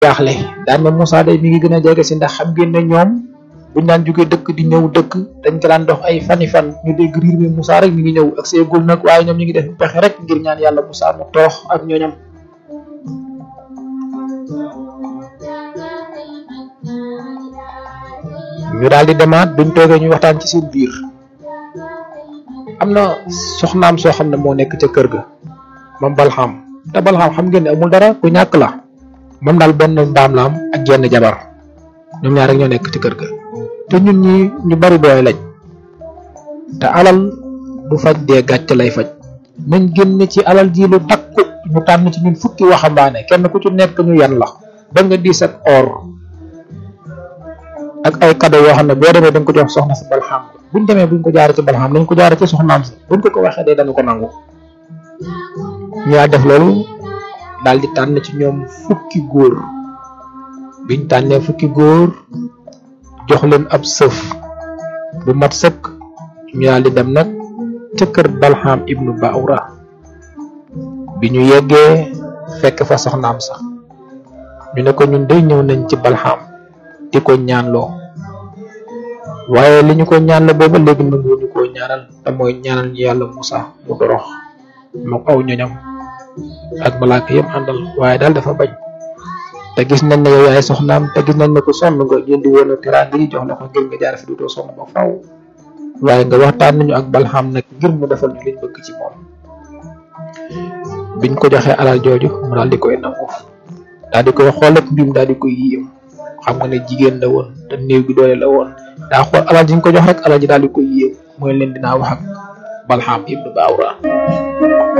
jaaxle daan na Moussa day mi ngi gën a jege si ndax xam ngeen ne ñoom buñ daan jógee dëkk di ñëw dëkk dañ ko daan dox ay fani fan ñu dégg riir mi Moussa rek mi ngi ñëw ak seegul nag waaye ñoom ñu ngi def pexe rek ngir ñaan yàlla Moussa mu toox ak ñooñam ñu daal di demaat buñ toogee ñu waxtaan ci seen biir am na soxnaam soo xam ne moo nekk ca kër ga moom balxam te balxam xam ngeen ne amul dara ku ñàkk la moom daal benn mbaam la am ak genn jabar ñoom ñaar rek ñoo nekk ci kër ga te ñun ñi ñu bari doole lañ te alal du faj dee gàcce lay faj nañ génn ci alal ji lu takku ñu tànn ci ñun fukki waxambaane kenn ku ci nekk ñu yan la ba nga diis ak or ak ay cadeau yoo xam ne boo demee dañ ko jox soxna si balxam buñ demee buñ ko jaaree ci balxam nañ ko jaaree ci soxnaam si buñ ko ko waxee dee dañu ko nangu ñu daal def loolu daal di tànn ci ñoom fukki góor biñ tànnee fukki góor jox leen ab sëf bu mat sëkk ñu daal di dem nag ca kër balxam ibnu baawra bi ñu yeggee fekk fa soxnaam sax ñu ne ko ñun day ñëw nañ ci balxam di ko ñaanloo waaye li ñu ko ñaanloo booba léegi nangu ñu ko ñaanal te mooy ñaanal ñu yàlla Musa mu dorox moom aw ñoñam ak malaaka yëpp àndal waaye daal dafa bañ te gis nañ ne yow yaay soxnaam te gis nañ ne ko sonn nga jëndi woon teraanga yi jox la ko ngir nga jaar fi dutoo sonn ba faw waaye nga waxtaan nañu ak balxam nag ngir mu defal ñu liñ bëgg ci moom biñ ko joxee alal jooju mu daal di koy nangu daal di koy xool ak mbim daal di koy yéem xam nga ne jigéen la woon te néew gi doole la woon daa xool alal ji ñu ko jox rek alal ji daal di koy yéem mooy leen dinaa wax ak balxam ibnu baawra